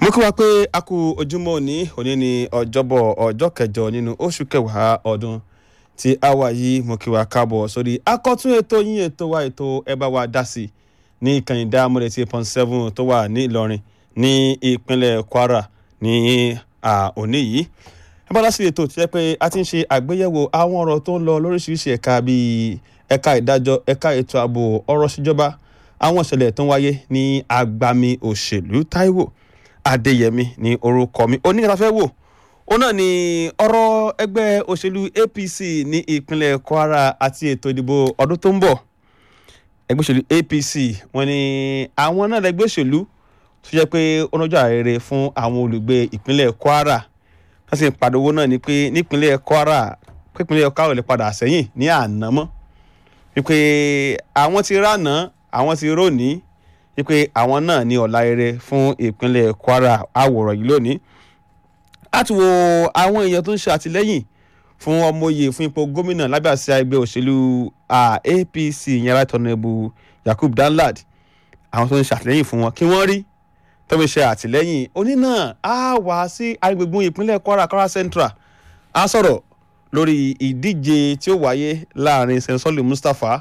mo kí wa pé a kú ojúmọ́ òní òní ní ọjọ́bọ̀ ọjọ́ kẹjọ nínú oṣù kẹwàá ọdún tí a wà yìí mo kí wa káàbọ̀ sórí akọ́tún ètò yín ètò wa ètò ẹ bá wa dá sí ní ìkànnì dámọ̀lẹ̀ tí point seven tó wà ní Ìlọrin ní ìpínlẹ̀ Kwara ní òní yìí ẹ bá dá sí ètò tí jẹ́ pé a ti ń ṣe àgbéyẹ̀wò àwọn ọ̀rọ̀ tó ń lọ lóríṣiríṣi ẹ̀ka bíi ẹ̀ka ìdájọ́ ẹ̀ka ètò ààbò ọ̀rọ̀ síjọba àwọn ìṣẹ̀lẹ̀ tó ń wáyé ní agbami òṣèlú Táíwò Adéyẹmí ní orúkọ mi oníkàtà fẹ́ wò ó náà ní ọ̀rọ̀ ẹgbẹ́ òṣèlú APC ní ìpínlẹ̀ Kwara àti ètò ìdìbò ọdún tó ń bọ̀ ẹgbẹ́ òṣèlú APC wọ́n ní àwọn náà lẹ́gbẹ́ òṣèlú tó jẹ́ pé ó nájà rere fún àwọn olùgbé ìpínlẹ̀ Kwara wọ́n sì ń pàdówó náà ní pé nípínlẹ̀ Kwara pípínlẹ̀ Kwara lè padà sẹ́yìn ní àná mọ́ wípé àwọn ti rànà àwọn ti rónìí wípé àwọn náà ní ọ̀la rere fún ìpínlẹ̀ Kwara àwòrán yìí lónìí láti wo àwọn èèyàn tó ń ṣe àtìlẹ́yìn fún ọmọye fún ipò gómìnà lábẹ́ àsíá ẹgbẹ́ òṣèlú APC ìyẹn right honourable Yakub Danlad àwọn tó ń ṣe àtìlẹ́yìn fún wọn kí wọ́n rí tó fi ṣe àtìlẹ́yìn oní náà á wá sí agbègbè ìpínlẹ̀ Kwara Kwara Central á sọ̀rọ̀ lórí ìdíje tí ó wáyé láàrin sẹ́ńsọ́lì Mustapha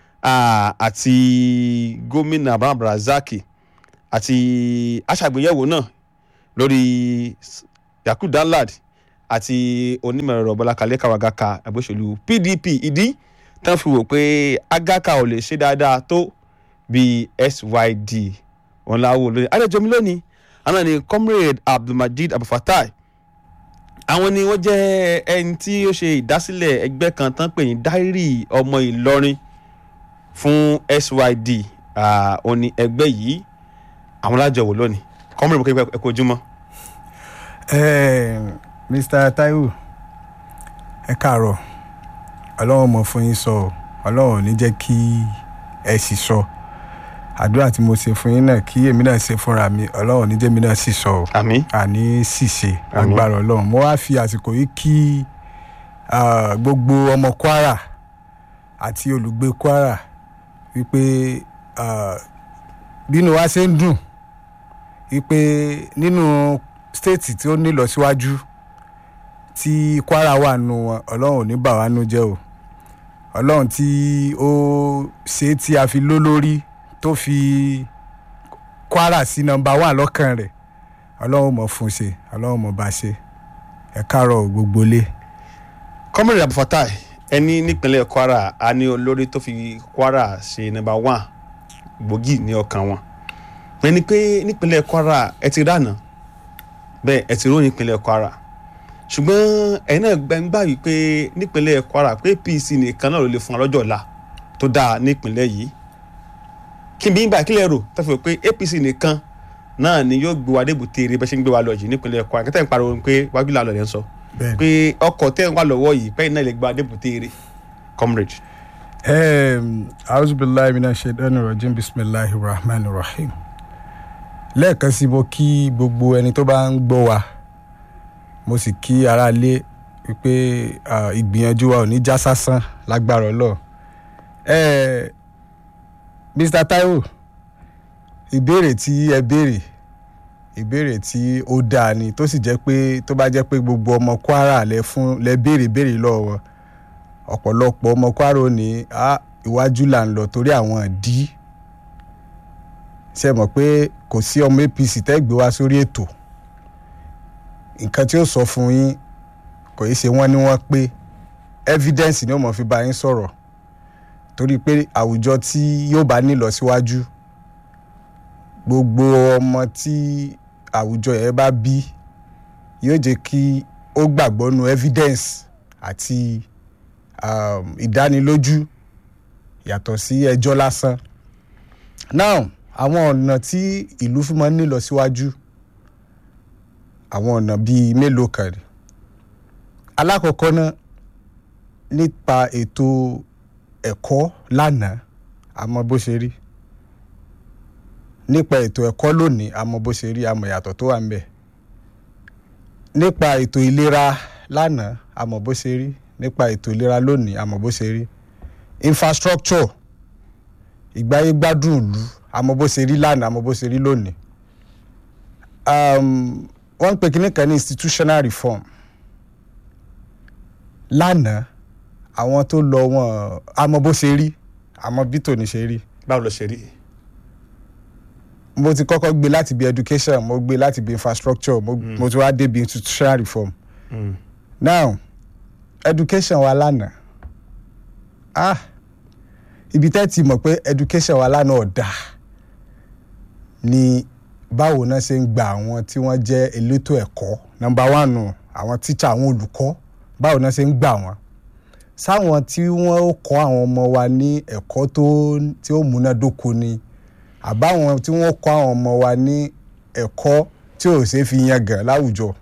àti gómìnà Abraham Razaki àti aṣàgbéyẹ̀wò náà lórí Yakub Danlad àti onímọ̀ẹ̀rọ Bọ́lá Kalẹ́ Kawagaka àgbóṣèlú PDP ìdí tán fi wò pé Agaka ò lè ṣe dáadáa tó bíi SYD wọn láwọ lónìí adéjọmi lónìí àwọn ni comrade Abdulmajid Abufatai àwọn ni wọ́n jẹ́ ẹni tí ó ṣe ìdásílẹ̀ ẹgbẹ́ kan tán pè ní dáírì ọmọ Ìlọrin fún SYD òní ẹgbẹ́ yìí àwọn lájọ wò lónìí comrade mo kí ẹ kú ojúmọ́. Mr. Taiwo ẹ káàárọ̀ Ọlọ́run mọ̀ fún yín sọ Ọlọ́run ò ní jẹ́ kí ẹ sì sọ àdúrà tí mo ṣe fún yín náà kí èmi náà ṣe fúnra mi Ọlọ́run ò ní jẹ́ mi náà sì sọ àmín àní sì ṣe agbára Ọlọ́run mo wá fi àsìkò yìí kí gbogbo ọmọ Kwara àti olùgbé Kwara wípé bínú wa ṣe ń dùn wípé nínú stéètì tí ó ní ìlọsíwájú tí Kwara wà nù wọn Ọlọ́run ò ní bà wá nú jẹ́ o Ọlọ́run tí ó ṣe tí a fi ló lórí tó fi Kwara sí nọ́mbà wà lọ́kàn rẹ̀ Ọlọ́run mọ̀ fún ṣe Ọlọ́run mọ̀ bá ṣe ẹ káàárọ̀ gbogbo lé. comrade Abufatai ẹni nípínlẹ̀ Kwara a ní olórí tó fi Kwara ṣe nọ́mbà wán gbòógì ní ọkàn wọn ẹni pé nípínlẹ̀ Kwara ẹ ti rànà bẹ́ẹ̀ ẹ ti rò nípínlẹ̀ Kwara ṣùgbọ́n ẹ̀yin náà gbàgbà wípé nípínlẹ̀ Kwara pé APC nìkan náà ló lè fún wa lọ́jọ́ ọ̀la tó dáa nípínlẹ̀ yìí kí n bí gbà kílẹ̀ rò tó fi pé APC nìkan náà ni yóò gbé wa débùté eré bẹ́ẹ̀ ṣe ń gbé wa lọ yìí nípínlẹ̀ Kwara kẹ́tẹ́ ń pariwo pé wájú làlọ́ rẹ̀ ń sọ pé ọkọ̀ tẹ́ ń wá lọ́wọ́ yìí pẹ́yìn náà lè gbé wa débùté eré comrade. auzubillahi minash shaitani rajim bismillahir rahmanir rahim lẹ́ẹ̀kan sí mo kí gbogbo ẹni tó bá ń gbọ́ wa mo sì kí aráalé wípé ìgbìyànjú wa ò ní já sásán lágbára Ọlọ́run Mr. Taiwo ìbéèrè tí ẹ béèrè ìbéèrè tí ó dáa ni tó sì jẹ́ pé tó bá jẹ́ pé gbogbo ọmọ Kwara lẹ fún lẹ béèrè béèrè lọ́wọ́ ọ̀pọ̀lọpọ̀ ọmọ Kwara ò ní iwájú là ń lọ torí àwọn ìdí ṣe mọ̀ pé kò sí ọmọ APC tẹ́ gbé wá sórí ètò nǹkan tí ó sọ fún yín kò í ṣe wọ́n ní wọ́n pé evidence ni ó mọ̀ fi bá yín sọ̀rọ̀ torí pé àwùjọ tí yóò bá ní ìlọsíwájú gbogbo ọmọ tí àwùjọ yẹn bá bí yóò jẹ́ kí ó gbàgbọ́ nu evidence àti um, ìdánilójú yàtọ̀ sí ẹjọ́ lásán now àwọn ọ̀nà tí ìlú fún máa ń ní ìlọsíwájú àwọn ọ̀nà bíi mélòó kan ni alákọ̀ọ́kọ́ náà nípa ètò ẹ̀kọ́ lánàá àmọ́ bó ṣe rí nípa ètò ẹ̀kọ́ lónìí àmọ́ bó ṣe rí àmọ́ ìyàtọ̀ tó wà ń bẹ̀ nípa ètò ìlera lánàá àmọ́ bó ṣe rí nípa ètò ìlera lónìí àmọ́ bó ṣe rí infrastructure ìgbáyé gbádùn ìlú àmọ́ bó ṣe rí lánàá àmọ́ bó ṣe rí lónìí um, wọ́n ń pè kíní kan ní institutional reform lánàá àwọn tó lọ wọn àmọ́ bó ṣe rí àmọ́ bí tòní ṣe rí báwo ló ṣe rí. mo ti kọ́kọ́ gbé láti bí education mo gbé láti bí infrastructure mo, mo ti wá débi institutional reform Mm. now education wa lánàá ah ibi tẹ́ ti mọ̀ pé education wa lánàá ọ̀dà ni báwo náà ṣe ń gba àwọn tí wọ́n jẹ́ elétò ẹ̀kọ́ number one nù àwọn tíṣà àwọn olùkọ́ báwo náà ṣe ń gbà wọ́n sáwọn tí wọ́n ó kọ́ àwọn ọmọ wa ní ẹ̀kọ́ tó tí ó múnádóko ni àbáwọn tí wọ́n ó kọ́ àwọn ọmọ wa ní ẹ̀kọ́ tí ò ṣeé fi yangàn láwùjọ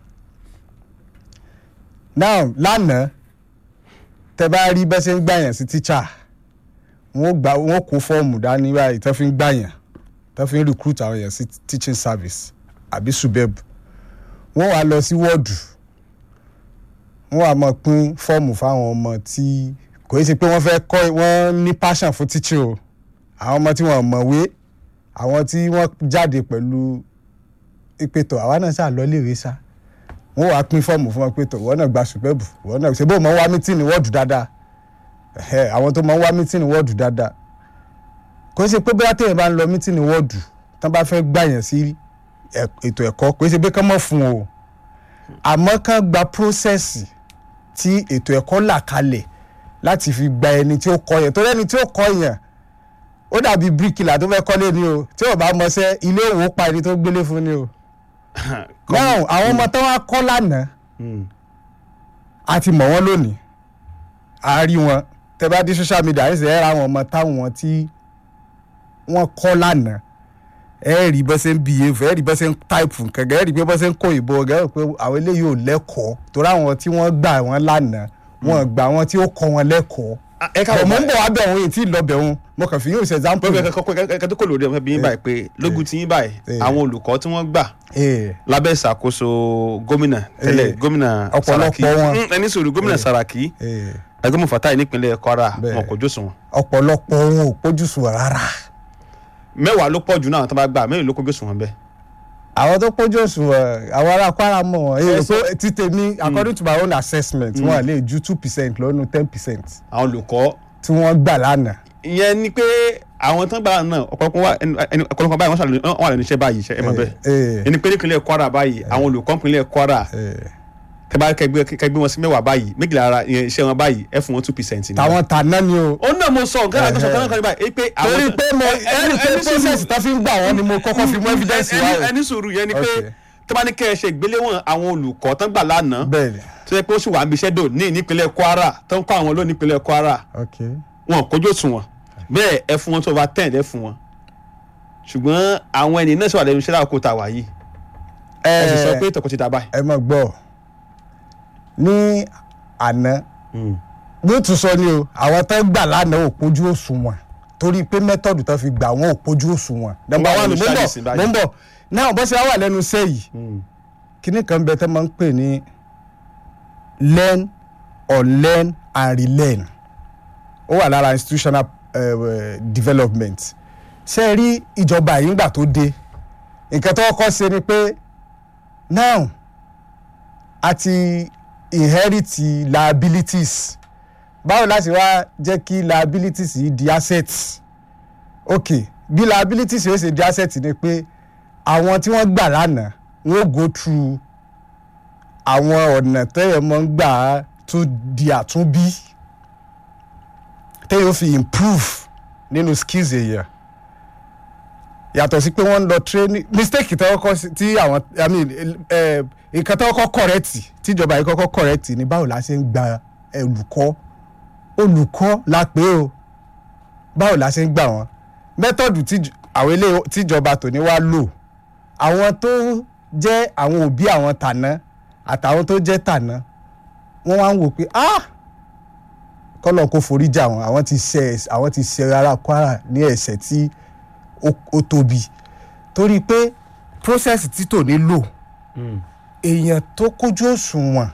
now lánàá tẹ bá rí bẹ́ẹ̀ ṣe ń gbàyàn sí tíṣà wọ́n gbà wọ́n kó fọ́ọ̀mù dání báyìí tó fi ń gbàyàn tó fi ń recruit àwọn èèyàn sí teaching service àbí subeb wọ́n wá lọ sí wọ́ọ̀dù wọ́n wá máa pín fọ́ọ̀mù fáwọn ọmọ tí kò í ṣe pé wọ́n fẹ́ kọ́ wọ́n ní passion fún teaching o àwọn ọmọ tí wọ́n mọ̀wé àwọn tí wọ́n jáde pẹ̀lú ìpètò àwa náà ṣáà lọ léèwé sá wọ́n wá pín fọ́ọ̀mù fún wọn pé tó wọ́n náà gba subeb wọ́n náà ṣe bó mọ̀ ń wá mítìnì wọ́ọ̀dù dáadáa ẹ̀hẹ́, àwọn tó máa ń wá mítìnì wọ́ọ̀dù dáadáa kò ṣe pé bóyá téèyàn bá ń lọ mítìnì wọ́ọ̀dù tán bá fẹ́ gbàyàn sí ẹ̀- ètò ẹ̀kọ́ kò ṣe pé kán mọ̀ fún o àmọ́ kán gba prósẹ̀sì tí ètò ẹ̀kọ́ là kalẹ̀ láti fi gba ẹni tí ó kọ́ yẹn torí ẹni tí ó kọ́ yẹn ó dàbí bíríkìlà tó fẹ́ kọ́lé ni o tí ò bá mọṣẹ́ ilé òwò pa ẹni tó gbélé fún ni o. náà àwọn ọmọ tó wá kọ́ lánàá Mm. a ti mọ̀ wọ́n lónìí a rí wọn tẹ bá dé social media ẹ̀ sì ẹ̀ ra àwọn ọmọ táwọn tí wọ́n kọ́ lánàá ẹ rí bọ́ ṣe ń behave ẹ rí bọ́ ṣe ń type nǹkan ẹ rí bọ́ ṣe ń kó ìbò ẹ rí pé àwọn eléyìí ò lẹ́kọ̀ọ́ torí àwọn tí wọ́n gbà wọ́n lánàá wọ́n gbà wọ́n tí ó kọ́ wọn lẹ́kọ̀ọ́ Ah, ẹ bọ̀ káàbọ̀ mo ń báyìí. bọ̀ wá bẹ̀ wọ́n yìí tí ì lọ bẹ̀ wọ́n mo kàn fi yóò ṣe example. pé kẹ́kẹ́ tó kò lórí ẹ̀ bí yín báyìí pé lógun tí yín báyìí Eh. àwọn olùkọ́ tí wọ́n gbà Eh, lábẹ́ ìṣàkóso gómìnà tẹ́lẹ̀ Eh. gómìnà Ọ̀pọ̀lọpọ̀ Saraki wọn. Mm, ẹni sòrò gómìnà Saraki eh, ẹgbẹ́mọ̀ Fatai nípínlẹ̀ Kwara Bẹ́ẹ̀. wọn kò jósùn wọn. ọ̀pọ̀lọpọ̀ wọn ò pójú sùn rárá. mẹ́wàá ló pọ̀ jù náà tó bá gbà mẹ́rin ló kó jósùn wọn bẹ́ẹ̀. àwọn tó pójú òṣùwọ̀n àwọn ará Kwara mọ̀ wọ́n èyí Ẹ sọ- pé ti tèmi according to my own assessment wọ́n lè ju two percent lọ́nu ten percent àwọn olùkọ́ tí wọ́n gbà lánàá. ìyẹn ni pé àwọn tán gbà náà ọ̀pọ̀lọpọ̀ wà ẹni- ẹni- ọ̀pọ̀lọpọ̀ báyìí wọ́n ṣàlùyẹ wọ́n wà lẹ́nu iṣẹ́ báyìí iṣẹ́ ẹ mọ̀ bẹ́ẹ̀ Eh, ẹni pé nípínlẹ̀ Kwara báyìí àwọn olùkọ́ nípínlẹ̀ Kwara eh. tẹ́bá kẹgbẹ́ kẹgbẹ́ wọn sí mẹ́wàá báyìí méjìlá ara ìyẹn iṣẹ́ wọn báyìí ẹ fún wọn two percent ni. tàwọn tàná ni o. ó náà mo sọ nǹkan àgbẹ̀sọ̀ kan náà kan báyìí pé àwọn torí pé mo ẹni pé process tó fi ń gbà wọ́n ni mo kọ́kọ́ fi mú evidence wá ẹni o. ẹni sùúrù yẹn ni pé Okay. tẹ́bá ní kẹ́ ẹ ṣe ìgbéléwọ̀n àwọn olùkọ́ tán gbà lánàá bẹ́ẹ̀ ni tó yẹ pé ó sì wà níbi iṣẹ́ dò ní nípínlẹ̀ Kwara tó ń kọ́ àwọn ló nípínlẹ̀ Kwara ok wọn kójú òṣùwọ̀n bẹ́ẹ̀ ẹ fún wọn tó over ten ẹ fún wọn ṣùgbọ́n àwọn ẹni náà sọ̀rọ̀ lẹ́nu iṣẹ́ láàkó ta wà yìí ẹ sì sọ pé tọkọ ti ta báyìí. ẹ mọ̀ gbọ́ ní àná ló tún sọ ni o àwọn tó gbà lánàá ò pójú òṣùwọ̀n torí pé mẹ́tọ̀dù tó fi gbà wọ́n ò pójú òṣùwọ̀n. nọ́mbà Báwo wà ló ní mo ń ṣáàlì bọ̀ sí mo báyìí? ń bọ̀ náà bó ṣe wá wà lẹ́nu iṣẹ́ yìí kíní kan bẹ tẹ́ máa ń pè ní learn unlearn and relearn ó wà lára institutional uh, development ṣe é rí ìjọba yìí ńgbà tó dé nǹkan tó kọ́kọ́ ṣe ni pé now a ti inherit liabilities báwo láti wá jẹ́ kí liabilities yìí di assets ok bí liabilities yóò ṣe di assets ni pé àwọn tí wọ́n gbà lánàá wọ́n go through àwọn ọ̀nà tẹ́yẹ̀ mọ́ ń gbà á tó di àtúnbí tẹ́yẹ̀ ó fi improve nínú skills èèyàn yàtọ̀ sí pé wọ́n ń lọ training mistake tó kọ́kọ́ sí- tí àwọn i mean eh, nǹkan tó kọ́kọ́ correct tíjọba yìí kọ́kọ́ correct ni báwo la ṣe ń gba olùkọ́ olùkọ́ la pé o báwo la ṣe ń gbà wọ́n mẹ́tọ̀dù tí àwọn ilé tíjọba tòní wá lò àwọn tó jẹ́ àwọn òbí àwọn tàná àtàwọn tó jẹ́ tàná wọ́n wá ń wò pé ah kọ́lọ̀ kó forí jà wọ́n àwọn ti ṣe ẹ̀ṣẹ̀- àwọn ti ṣe ara Kwara ní ẹ̀ṣẹ̀ tí ó ó tóbi torí pé process tí tòní lò èèyàn tó kójú òṣùwọ̀n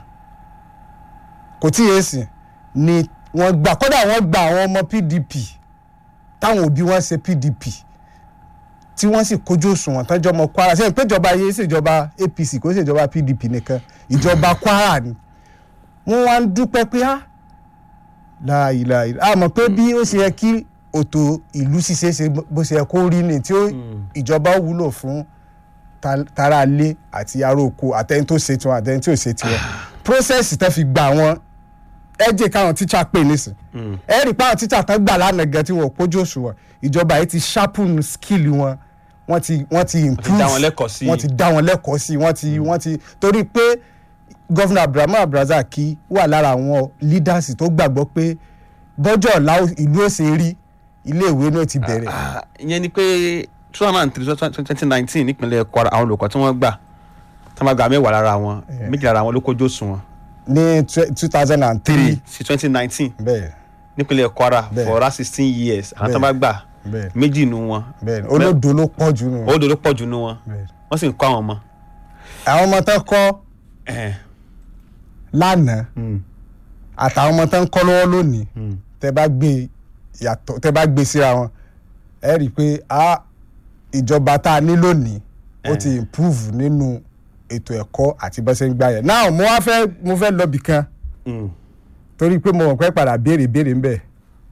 kò tí yé sìn ni wọ́n gbà kódà wọ́n gba àwọn ọmọ PDP táwọn òbí wọn ṣe PDP tí wọ́n sì kójú òṣùwọ̀n tọ́jọ́ ọmọ kwara sẹ́yìn péjọba yìí ṣèjọba apc kò ṣèjọba pdp nìkan ìjọba kwara ni wọ́n wá ń dúpẹ́ pé á láàyè a mọ̀ pé bí ó ṣe yẹ kí òtò ìlú ṣiṣẹ́ ṣe bó ṣe yẹ kó rí ni tí ó ìjọba ó wúlò fún ta- tara ilé àti ará oko àtẹni tó ṣe tiwọn àtẹni tí ò ṣe tiwọn process tẹ́ fi gba àwọn ẹ jẹ́ káwọn tíṣà pè nísìn ẹ rí i pé àwọn tíṣà tán gbà lánàá gan tí wọn ò pójú òṣùwọ̀n ìjọba yìí ti sharpen skill wọn wọ́n ti wọ́n ti improve dá wọn lẹ́kọ̀ọ́ sí i. wọ́n ti dá wọn lẹ́kọ̀ọ́ sí i wọ́n ti wọ́n ti torí pé gọ́fìnà abdulrahman abdulrasaq wà lára àwọn leaders tó gbàgbọ́ pé bọ́jọ́ ọ̀la ìlú ó ṣe rí iléèwé náà ti bẹ̀rẹ̀ Ah, ìyẹn ni pé two thousand and three twenty nineteen nípínlẹ̀ kwara àwọn olùkọ́ tí wọ́n gbà tí wọ́n gba mẹ́wàá lára wọn méjì lára wọn ló kójú òṣùwọ̀n ní two thousand and three three sí twenty nineteen bẹ́ẹ̀ nípínlẹ̀ kwara Bẹ́ẹ̀. for last sixteen years àwọn tí wọ́n bá gbà bẹ́ẹ̀ méjì nu wọn bẹ́ẹ̀ olódo ló pọ̀ jù nù. olódò ló pọ̀ jù nu wọn bẹ́ẹ̀. wọ́n sì ń kọ́ àwọn ọmọ. àwọn ọmọ tán kọ́ Eh, lánàá mm, àtàwọn ọmọ tán kọ́ lọ́wọ́ lónìí mm. tẹ bá gbé yàtọ̀ tẹ bá gbé síra wọn ẹ rí i pé a ìjọba tá a ní lónìí ó ti improve nínú ètò ẹ̀kọ́ àti bó ṣe ń gbà yẹn náà mo wá fẹ́ mo fẹ́ lọ bì kan Mm. torí pé mo mọ̀ pé padà béèrè béèrè ń bẹ̀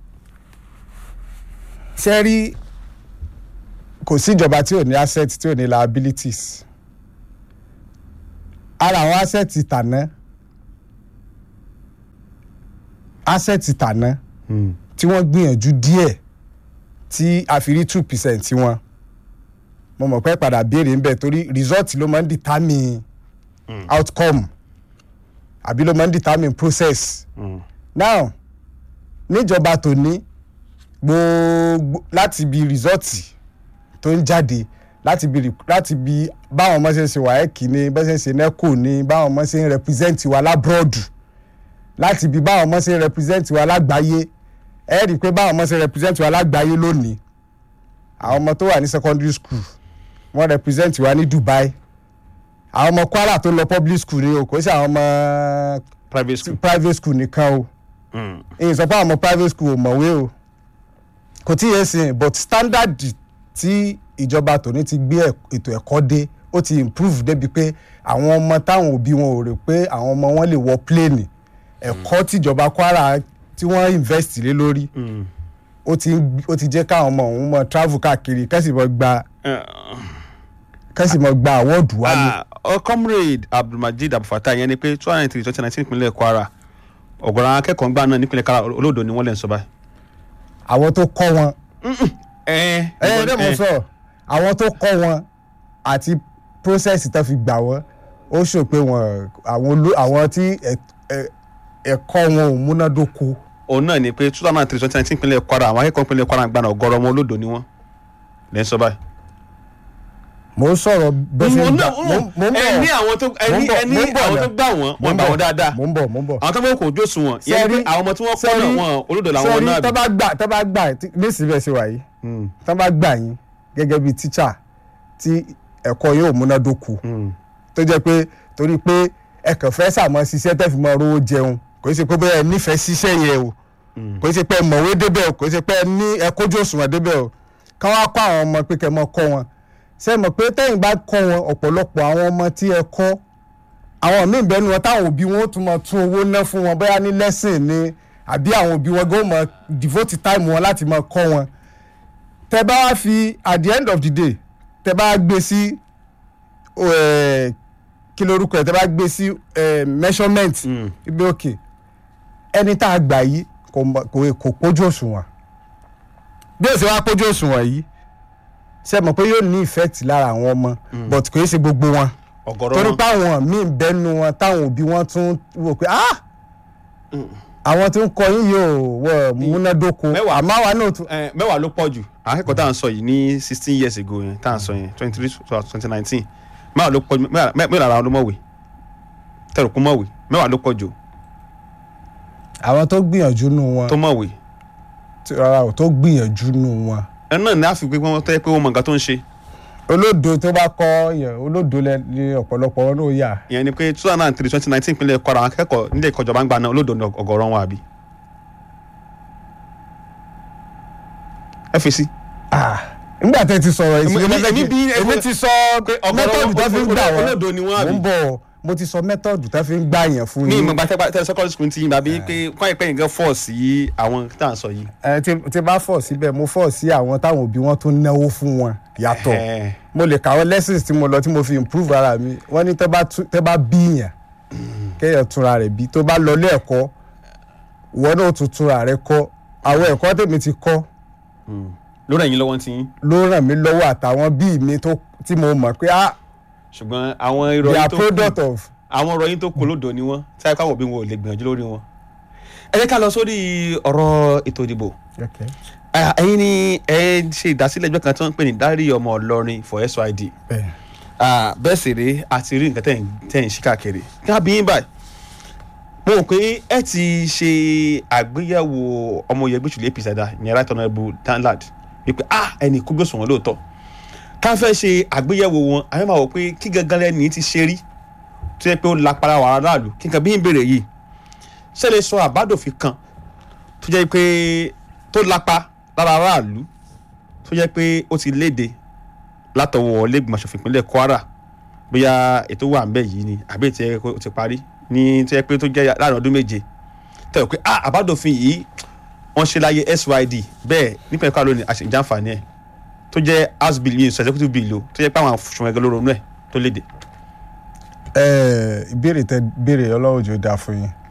ṣe rí kò sí ìjọba tí ò ní asset tí ò ní liabilities ara àwọn asset tàná asset tàná Mm. tí wọ́n gbìyànjú díẹ̀ tí a fi rí two percent wọn mo mọ̀ pé padà béèrè ń bẹ̀ torí result ló máa ń determine outcome àbí ló máa ń determine process Mm. now níjọba tòní gbogbo láti bi rìsọ́ọ̀tì tó ń jáde láti bi láti bi báwọn ọmọ ṣe ń ṣe wáyẹ́kì ni bá ṣe ń ṣe nẹ́kò ni báwọn ọmọ ṣe ń represent wa lábúròdù láti bi báwọn ọmọ ṣe ń represent wa lágbàáyé ẹ rí i pé báwọn ọmọ ṣe represent wa lágbàáyé lónìí àwọn ọmọ tó wà ní secondary school wọ́n represent wa ní Dubai àwọn ọmọ Kwara tó lọ public school ni o kò sí àwọn ọmọ private school. private school nìkan o Mm. èyí sọ pé àwọn ọmọ private school ò mọ̀wé o kò tí yẹn sìn but standard tí ìjọba tòní ti gbé ẹ̀- ètò ẹ̀kọ́ dé ó ti improve débi pé àwọn ọmọ táwọn òbí wọn ò rò pé àwọn ọmọ wọn lè wọ plane ẹ̀kọ́ tíjọba Kwara tí wọ́n invest lé lórí Mm. ó ti ń- ó ti jẹ́ káwọn ọmọ òun mọ travel káàkiri kẹ́sì mọ gba Eh, kẹ́sì mọ gba awọ́ọ̀dù wálé. ah, oh, comrade abdulmajid abdulfatah yẹn ni pé two thousand and three twenty nineteen nípínlẹ̀ kwara ọ̀gọ̀rọ̀ àwọn akẹ́kọ̀ọ́ ńgbà náà nípínlẹ̀ kwara olódò ni wọ́n lè ń sọ báyìí. àwọn tó kọ́ wọn ẹ ẹ ẹ dẹ́ mo sọ àwọn tó kọ́ wọn àti process tó fi gbà wọ́n ó ṣò pé wọn àwọn olú- àwọn tí ẹ- ẹ- ẹ̀kọ́ wọn ò múnádóko òun náà ni pé two thousand and three twenty nineteen nípínlẹ̀ kwara àwọn akẹ́kọ̀ọ́ nípínlẹ̀ kwara ńgbà náà ọ̀gọ̀rọ̀ wọn olódò ni wọ́n lè ń sọ báyìí. mo ń sọ̀rọ̀ bẹ́ẹ̀ ṣe ń gbà mo mo ń bọ̀ ẹ ní àwọn tó ẹ ní mo ń bọ̀, ẹ ní mo ń bọ̀ àwọn tó náà. gbà wọ́n mo wọ́n ń gbà bọ̀, wọ́n dáadáa mo ń bọ̀ mo ń bọ̀ àwọn tó bá kò jó sùn wọn yẹn ni pé Sẹ́rí- àwọn ọmọ tí wọ́n kọ́ náà sẹ́rí- wọn olódò làwọn sẹ́rí náà tó bí. bá gbà tó bá gbà tí- nísìnyí bẹ́ẹ̀ ṣe wà yìí Mm, tó bá gbà yín gẹ́gẹ́ bíi tíṣà tí ẹ̀kọ́ yóò múnádóko mm, tó jẹ́ pé torí pé ẹ kàn fẹ́ sàmọ́ ṣiṣẹ́ tẹ́ fi mọ rówó jẹun kò í ṣe pé bóyá ẹ nífẹ̀ẹ́ ṣiṣẹ́ yẹn o mm. kò í ṣe pé ẹ mọ̀wé débẹ̀ o kò í ṣe pé ẹ ní ẹ kójú òṣùwọ̀n débẹ̀ o ká wá kọ́ àwọn ọmọ pé kẹ́ mọ́ kọ́ wọn ṣe mọ̀ pé tẹ́yìn bá kọ́ wọn ọ̀pọ̀lọpọ̀ àwọn ọmọ tí ẹ kọ́ àwọn míì bẹ́ẹ̀ ni wọn táwọn òbí wọn ó tún mọ tún owó ná fún wọn bóyá ní lẹ́sìn ni àbí àwọn òbí wọn gbọ́ mọ devote time wọn láti mọ kọ́ wọn tẹ bá wá fi at the end of the day tẹ bá gbé sí eh, kí lorúkọ ẹ tẹ bá gbé sí eh, measurement Mm. ibi òkè ẹni tá a gbà yìí kò mọ- kò kò pójú òṣùwọ̀n bí ó ṣe wá pójú òṣùwọ̀n yìí ṣe mọ̀ pé yóò ní effect lára àwọn ọmọ but kò í ṣe gbogbo wọn ọ̀gọ̀rọ̀ torí wọn pé àwọn míì bẹ́nu wọn táwọn òbí wọn tún wò pé ah àwọn tó ń kọ yín yóò wọ múnádóko Mẹ́wàá. àmọ́ àwa náà tún ẹ, mẹ́wàá ló pọ̀ jù àwọn akẹ́kọ̀ọ́ tá à ń sọ yìí ní sixteen years ago yẹn tá à ń sọ yẹn twenty three twenty nineteen mẹ́wàá ló pọ̀ jù mẹ́wàá mẹ́wàá lára wọn ló mọ̀wé tẹ̀rù kún mọ̀wé mẹ́wàá ló pọ̀ jù àwọn tó gbìyànjú nù wọn tó mọ̀wé tí- rárá o tó gbìyànjú nù wọn ẹ náà ní àfi pé wọ́n tẹ́ pé wọ́n mọ nǹkan tó ń ṣe olódo tó bá kọ yẹn olódo lẹ ní ọ̀pọ̀lọpọ̀ wọn ló yà ìyẹn ni pé two thousand and three twenty nineteen ìpínlẹ̀ kwara àwọn akẹ́kọ̀ọ́ nílé ẹ̀kọ́ ìjọba ń gba náà olódò ní ọ̀gọ̀rọ̀ wọn àbí. ẹ fèsì. Ah, nígbà tẹ́ ti sọ̀rọ̀ Èmi- ìṣúná èmi- èmi bí- èmi ti sọ ọ̀gọ̀rọ̀ mẹ́tọ̀dù tó fi ń gbà wọ́n olódo ni wọ́n àbí? mo ń bọ̀ mo ti sọ mẹ́tọ̀dù tó fi ń gbà yẹn fún mi yín ìmọ̀ gbàtẹ́ tẹ́ secondary school ti yín bàbí pé kọ́ ìpẹ́ yìí gan fọ́ sí àwọn tá à ń sọ yìí. ẹ tí tí bá fọ̀ síbẹ̀ mo fọ̀ sí àwọn táwọn òbí wọn tún náwó fún wọn yàtọ̀ Ẹ̀hẹ́. mo lè kàwọn lessons tí mo lọ tí mo fi improve ara mi wọ́n ní tẹ́ bá tú- tẹ́ bá bí yàn kéèyàn túnra rẹ̀ bí tó bá lọ ilé ẹ̀kọ́ ìwọ náà ó tún túnra rẹ̀ kọ́ àwọn ẹ̀kọ́ tèmi ti kọ́ lórí ẹ̀yin lọ́wọ́ ti yín ló ràn mí lọ́wọ́ àtàwọn bíi mi tó tí mo mọ̀ pé ah ṣùgbọ́n àwọn they ìròyìn are tó product kù of àwọn ìròyìn tó kù lódò ni wọ́n tí a káwọn òbí wọn ò lè gbìyànjú lórí wọn. ẹ jẹ́ ká lọ sórí ọ̀rọ̀ ètò ìdìbò okay. Ah, ẹ̀yin ni ẹ ṣe ìdásílẹ̀ ẹgbẹ́ kan tí wọ́n ń pè ní dárí ọmọ ọlọ́rin for SYD bẹ́ẹ̀ Ah, bẹ́ẹ̀ sì rèé àti rí nǹkan tẹ̀ ń- tẹ̀ ń ṣí káàkiri kí á bí yín báyìí mo rò pé ẹ ti ṣe àgbéyẹ̀wò ọmọ yẹn gbèsè apc ẹ̀dá ìyẹn right honourable danlad wípé ah ẹnì kú gbèsè wọn lóòótọ́ ká fẹ́ ṣe àgbéyẹ̀wò wọn àwọn máa wò pé kí gangan lẹ́ni ti ṣe rí tó yẹ pé ó lápára wàrà aráàlú kí nǹkan bí ń béèrè yìí ṣe lè sọ àbádòfin kan tó jẹ́ pé tó lápá lára aráàlú tó jẹ́ pé ó ti léde látọwọ́ lẹ́gbọ̀n aṣòfin ìpínlẹ̀ kwara bóyá ètò wà ńbẹ̀ yìí ni àbí ètò ẹ̀ ó ti parí ní tó yẹ pé tó jẹ́ láàrin ọdún méje tẹ̀wọ́ pé ah àbádòfin yìí wọ́n ṣe láyé SYD bẹ́ẹ̀ nípa ẹ̀kọ́ lónìí àṣìjàǹfààní ẹ̀ tó jẹ́ house bill yìí executive bill o tó jẹ́ pé àwọn àfùsùn ẹgbẹ́ ló ronú ẹ̀ tó léde. ẹ ìbéèrè tẹ béèrè ọlọ́run jò dáa fún yín